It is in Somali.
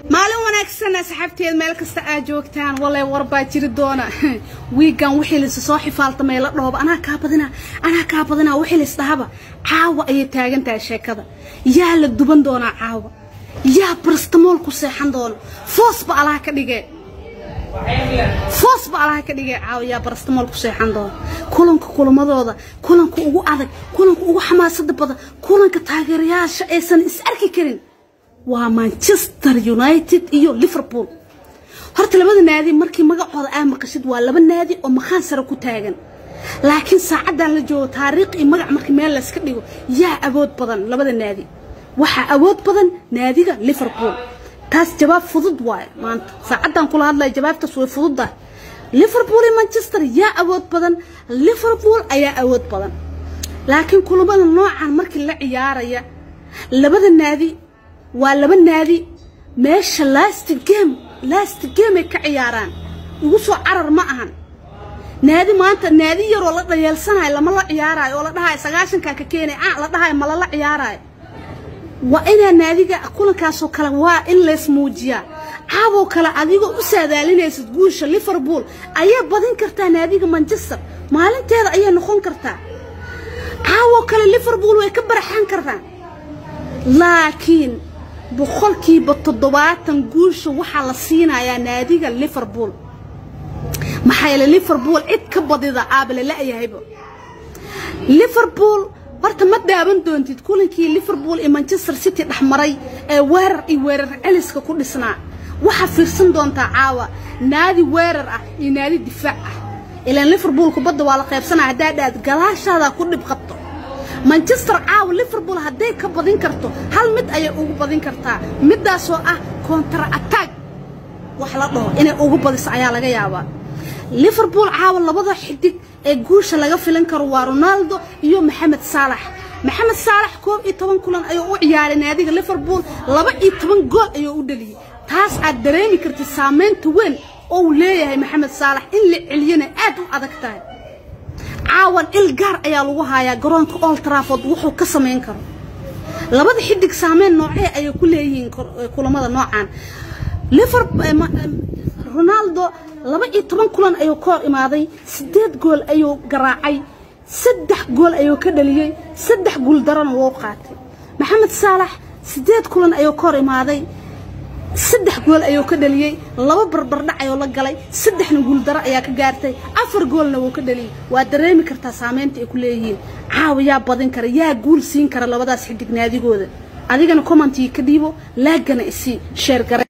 maalin wanaagsan asxaabteed meel kasta aad joogtaan walay warbaa jiri doona wiigan wixii laysu soo xifaaltamay la dhooba anaa kaa badina anaa kaa badina wixii lays dhahaba caawa ayay taagan tahay sheekada yaa la duban doonaa caawa yaa barastamool ku seexan doona foosba alaha ka dhigee foosba alaha ka dhigee caawa yaa barastamool ku seexan doona kulanka kulamadooda kulanka ugu adag kulanka ugu xamaasada badan kulanka taageerayaasha aysan is arki karin waa manchester united iyo liverpool horta labada naadi markii magacooda aa maqashid waa laba naadi oo maqaan sare ku taagan laakiin saacaddan la joogo taariikh iyo magac markii meel layska dhigo yaa awood badan labada naadi waxaa awood badan naadiga liverpool taas jawaab fudud waaye maanta saacaddan kula hadlaya jawaabtaas way fududdahay liverpool iyo manchester yaa awood badan liverpool ayaa awood badan laakiin kulamada noocan markii la ciyaaraya labada naadi waa laba naadi meesha last game last game ay ka ciyaaraan ugu soo carar ma ahan naadi maanta naadi yaroo la dhayeelsanayo lama la ciyaaraayo oo la dhahayo sagaashankaa ka keenay ah la dhahayo ma lala ciyaaraayo waa inaa naadiga kulankaasoo kale waa in lays muujiyaa caaboo kale adigoo u saadaalinaysid guusha liverpool ayaa badin kartaa naadiga manchester maalinteeda ayay noqon kartaa caawoo kale liverpool way ka baraxan kartaa laakiin boqolkiiba toddobaatan guusha waxaa la siinayaa naadiga liverpool maxaa yeele liverpool cid ka badida aabale la-yahayba liverpool horta ma daawan doontid kulankii liverpool iyo manchester city dhexmaray ee weerar iyo weerar celiska ku dhisnaa waxaa fiirsan doontaa caawa naadi weerar ah iyo naadi difaac ah ilaan liverpool kubadda waa la qaybsanaya haddaa dhaad gadaashaadaa ku dhib qabto manchester caawa liverpool hadday ka badin karto hal mid ayay ugu badin kartaa middaasoo ah kontra atag wax la dhaho inay ugu badiso ayaa laga yaabaa liverpool caawa labada xidig ee guusha laga filan karo waa ronaldo iyo maxamed saalax maxamed saalax koob iyo toban kulan ayuu u ciyaaray naadiga liverpool laba iyo toban gool ayuu u dhaliyey taas aad dareemi kartid saamaynta weyn oo uu leeyahay maxamed saalax in la celiyana aad u adag tahay caawan il gaar ayaa lagu hayaa garoonka old trafford wuxuu ka samayn karo labada xidig saameyn noocee ayay ku leeyihiin kulamada noocan ronaldo laba iyo toban kulan ayuu ka hor imaaday siddeed gool ayuu garaacay saddex gool ayuu ka dhaliyey saddex guul darana wuu qaatay maxamed saalax siddeed kulan ayuu ka hor imaaday saddex gool ayuu ka dhaliyey laba barbardhac ayuu la galay saddexna guuldaro ayaa ka gaartay afar goolna wuu ka dhaliyey waa dareemi kartaa saamaynta ay ku leeyihiin caawa yaa badin kara yaa guul siin kara labadaas xidig naadigooda adigana commentii ka dhiibo laagana isii sheer gare